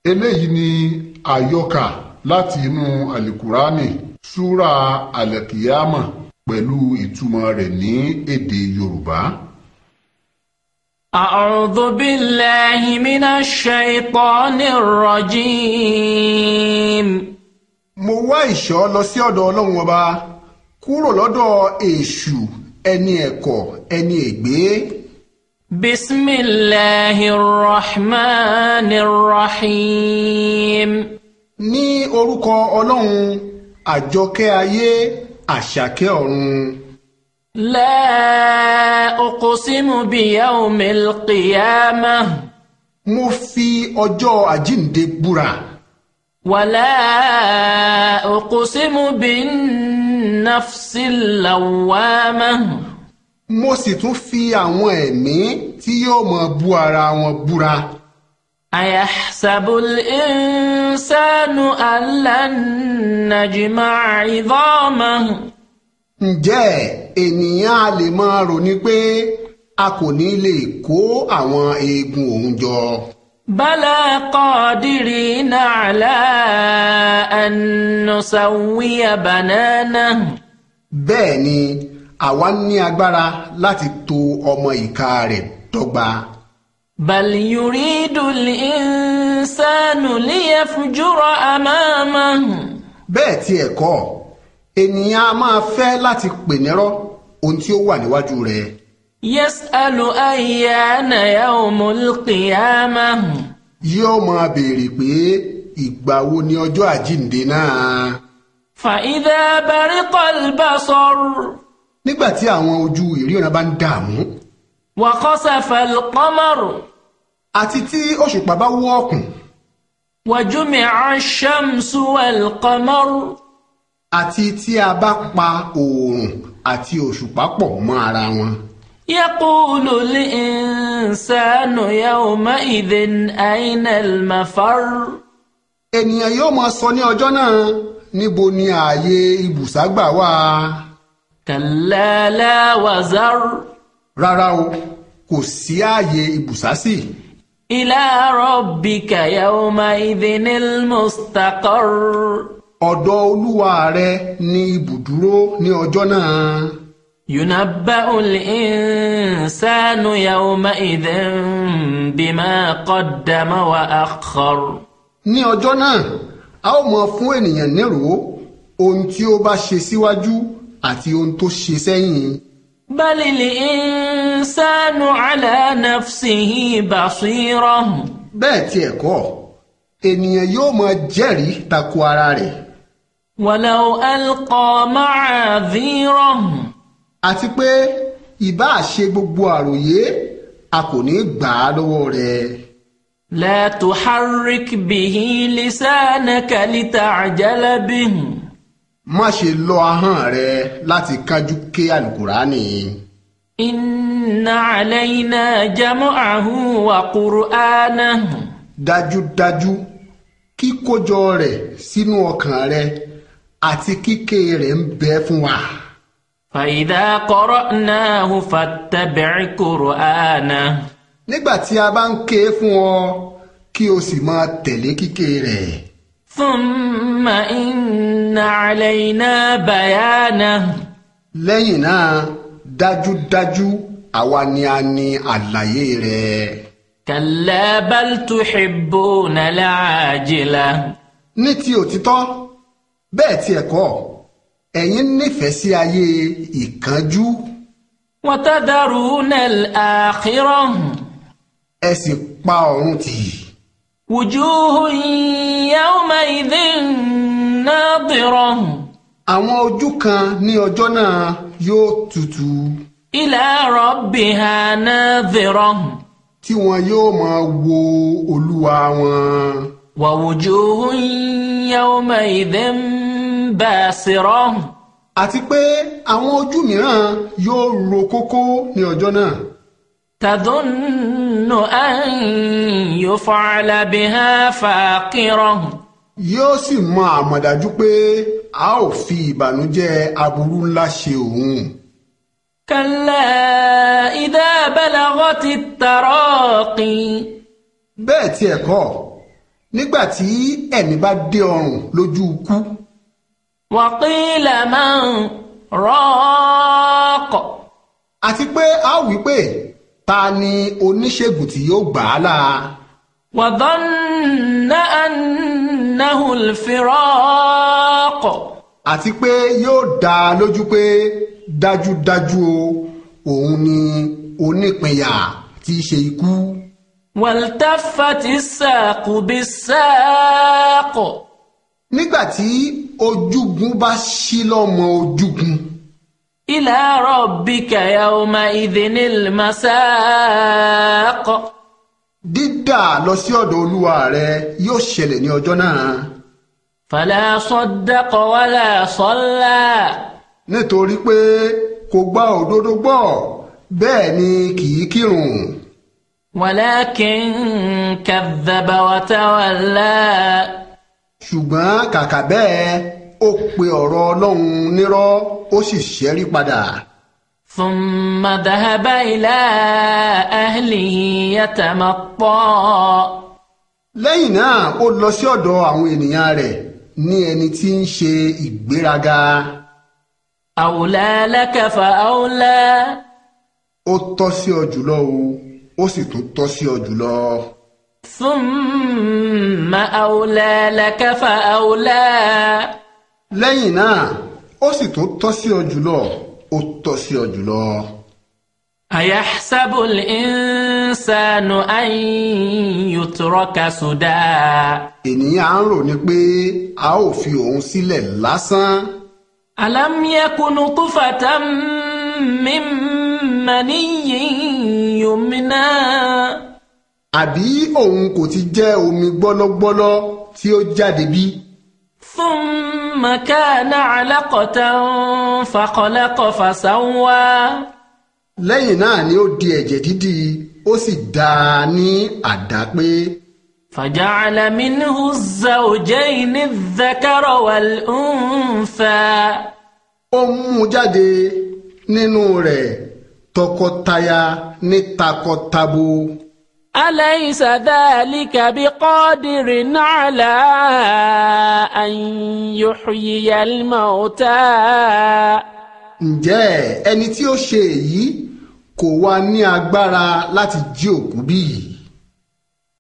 eléyìí ni àyọkà láti inú àlìkùránì súra àlẹkìyámà pẹ̀lú ìtumọ̀ rẹ̀ ní èdè yorùbá. أعوذ بالله من الشيطان الرجيم mo wá ìṣọ́ lọ sí ọ̀dọ̀ ọlọ́run ọba kúrò lọ́dọ̀ èṣù ẹni ẹ̀kọ́ ẹni ègbé بسم الله الرحمن الرحيم ní orúkọ ọlọ́run àjọkẹ́ ayé àṣàkẹ́ ọ̀run لا أقسم بيوم القيامة mo fi ọjọ́ àjíǹde búra ولا أقسم بالنفس اللوامة mo sì tún fi àwọn ẹ̀mí tí yóò máa bú ara wọn búra أيحسب الإنسان أن لن نجمع عظامه ǹjẹ́ ènìyàn a lè máa rò ní pé a kò ní lè kó àwọn eegun òun jọ بلى قادرين على أن نسوي بنانه bẹ́ẹ̀ ni àwa ní agbára láti tò ọmọ ìka rẹ̀ dọ́gba بل يريد الإنسان ليفجر أمامه bẹ́ẹ̀ tí ẹ̀ kọ́ ènìyàn a máa fẹ́ láti pè nírọ́ ohun tí ó wà níwájú rẹ̀ يسأل أيان يوم القيامة yóò máa béèrè pé ìgbà wo ni ọjọ́ àjíǹde náà فإذا برق البصر nígbà tí àwọn ojú ìríran bá ń dààmú وخسف القمر àti tí òṣùpá bá wọ́ ọ̀kùn وجمع الشمس والقمر àti tí a bá pa oòrùn àti òṣùpá pọ̀ mọ́ ara wọn يقول الإنسان يومئذ أين المفر ènìyàn yóò máa sọ ní ọjọ́ náà níbo ni ààyè ibùságbà wà كلا لا وزر rárá o kò sí ààyè ibùsásì إلى ربك يومئذ المستقر ọ̀dọ̀ olúwa rẹ ní ibùdúró ní ọjọ́ náà ينبأ الإنسان يومئذ بما قدم وأخر ní ọjọ́ náà a ó mọ fún ènìyàn nírò ohun tí ó bá ṣe síwájú àti ohun tó ṣe sẹ́yìn بل الإنسان على نفسه بصيرة bẹ́ẹ̀ tí ẹ̀ kọ́ ènìyàn yóò mọ jẹ́rìí tako ara rẹ̀ ولو ألقى معاذيره àti pé ìbáà ṣe gbogbo àròyé a kò ní gbà á lọ́wọ́ rẹ̀ لا تحرك به لسانك لتعجل به má ṣe lọ ahọ́n rẹ láti kájú ké àlùkùránì إن علينا جمعه وقرآنه dájúdájú kíkójọ rẹ̀ sínú ọkàn rẹ àti kíké rẹ̀ ń bẹ fún wa فإذا قرأناه فاتبع قرآنه nígbà tí a bá ń ké fún ọ kí o sì máa tẹ̀lé kíké rẹ̀ ثم إن علينا بيانه lẹ́yìn náà dájúdájú àwa ni a ní àlàyé rẹ̀ كلا بل تحبون العاجلة ní ti òtítọ́ bẹ́ẹ̀ tí ẹ̀ kọ́ ẹ̀yin nífẹ̀ẹ́ sí ayé ìkánjú وتذرون الآخرة ẹ sì pa ọ̀run tì وجوه يومئذ ناظرة àwọn ojú kan ní ọjọ́ náà yóò tutù إلى ربها ناظرة tí wọn yóò máa wo olúwa wọn ووجوه يومئذ باسرة àti pé àwọn ojú mìíràn yóò ro kókó ní ọjọ́ náà تظن أن يفعل بها فاقرة yóò sì mọ àmọ̀dájú pé a ó fi ìbànújẹ́ aburú ńlá ṣe òun كلا إذا بلغت التراقي bẹ́ẹ̀ tí ẹ̀ kọ́ nígbà tí ẹ̀mí bá dé ọrùn lójú ikú وقيل من راق àti pé a ó wí pé ta ni oníṣègùn tí yóò gbà á là وظن أنه الفراق àti pé yóò dá a lójú pé dájúdájú o òun ni onípinyà tí í ṣe ikú والتفت الساق بالساق nígbà tí ojúgun bá ṣí lọ́mọ ojúgun إلى ربك يومئذ المساق dídà lọ sí ọ̀dọ̀ olúwa rẹ yóò ṣẹlẹ̀ ní ọjọ́ náà فلا صدق ولا صلى nítorí pé kò gba òdodo gbọ́ bẹ́ẹ̀ ni kì í kírun ولكن كذب وتولى ṣùgbọ́n kàkà bẹ́ẹ̀ ó pe ọ̀rọ̀ ọlọ́run nírọ́ ó sì ṣẹ́rí padà ثم ذهب إلى أهله يتمطى lẹ́yìn náà ó lọ sí ọ̀dọ̀ àwọn ènìyàn rẹ̀ ní ẹni tí ń ṣe ìgbéraga أولى لك فأولى ó tọ́ sí ọ jùlọ o ó sì tún tọ́ sí ọ jùlọ ثم أولى لك فأولى lẹ́yìn náà ó sì tún tọ́ sí ọ jùlọ ó tọ́ sí ọ jùlọ. أيحسب الإنسان أن يترك سدى ènìyàn á ń rò ní pé a ó fi òun sílẹ̀ lásán ألم يك نطفة من مني يمنى àbí òun kò ti jẹ́ omi gbọ́lọ́gbọ́lọ́ tí ó jáde bí ثم كان علقة فخلق فسوى lẹ́yìn náà ni ó di ẹ̀jẹ̀ dídì ó sì dá a ní àdápé فجعل منه الزوجين الذكر والأنثى ó mú un jáde nínú rẹ̀ tọkọtaya ní takọtabo أليس ذلك بقادر على أن يحيي الموتى ǹjẹ́ ẹni tí ó ṣe èyí kò wá ní agbára láti jí òkú bí yìí